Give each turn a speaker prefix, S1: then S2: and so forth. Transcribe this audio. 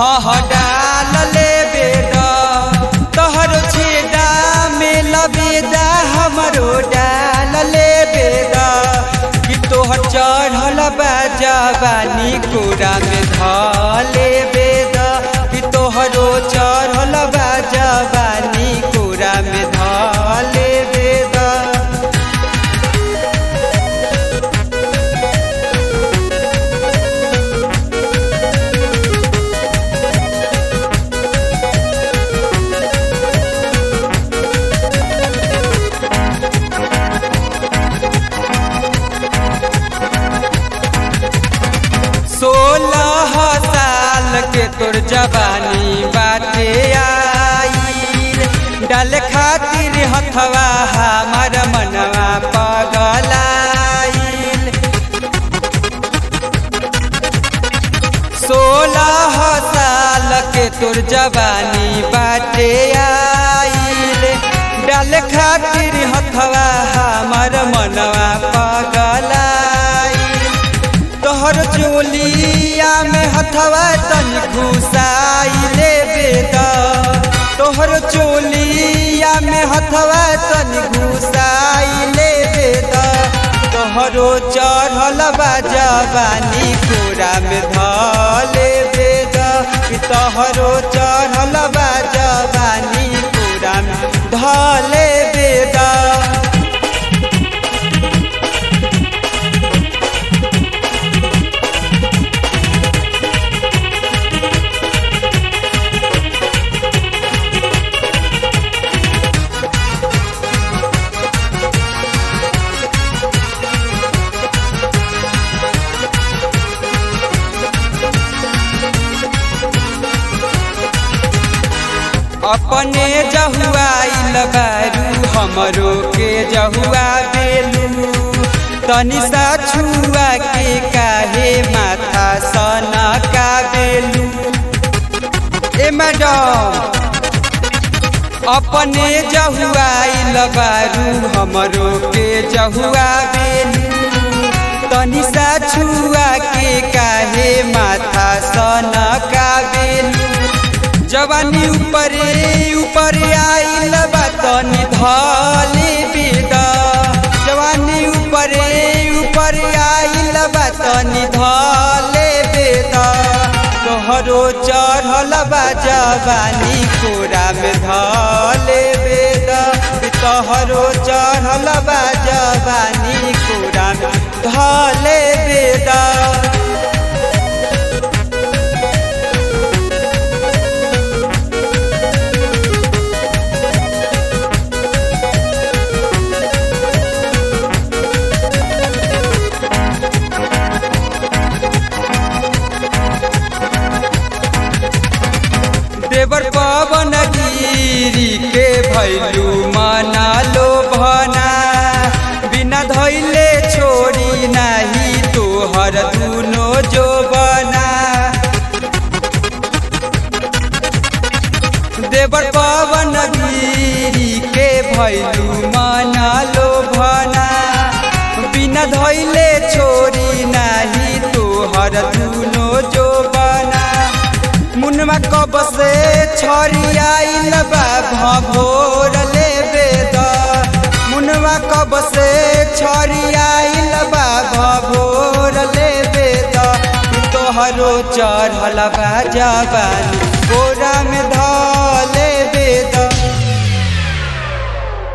S1: हाँ हाँ डाल ले बेदा तोहरो छेदा में लबेदा हमरो डाल ले बेदा कि तोहर चढ़ल बा जवानी कोरा में धले बेदा कि तोहरो चढ़ल बा जवानी कोरा में धले बेदा सोलह साल के तोर जवानी बाटे आईल डाल खातिर हथवा हमार मनवा पगलाईल सोलह साल के तोर जवानी बाटे आईल डाल खातिर हथवा हमार मनवा पगलाईल तोहर चोलिया में हथवा तन घुसाइले बेदा तोहर चोलिया में हथवा तन घुसाइले बेदा तोहरो चढ़ल बा जवानी कोरा में धले बेदा कि तोहरो चढ़ल बा जवानी कोरा में धले बेदा अपने जहुआइल बारू हमरो के जहुआ बेलू तनि सा छुआ के काहे माथा सना का बेलू ए मैडम अपने जहुआइल बारू हमरो के जहुआ बेलू तनि सा छुआ के काहे माथा सना का बेलू जवानी ऊपरे ऊपर आइल बा तनी धले बेदा जवानी ऊपरे ऊपर आइल बा तनी धले बेदा तोहरो चढ़ल बा जवानी कोरा में धले बेदा तोहरो चढ़ल बा जवानी कोरा में धले बेदा देवर पवन गिरी के भैलू मना लो भना बिना धैले छोड़ी नाही तोहर दुनो जो बना देवर पवन गिरी के भैलू मना लो भना बिना धैले छोड़ी नाही तोहर दुनो जो बना मुनमा कब से छड़ी आइल बा भोर ले बेद मुनवा कब से छड़ी आइल बा भोर ले बेद तोहरो चढ़ल बा जवानी गोरा में ध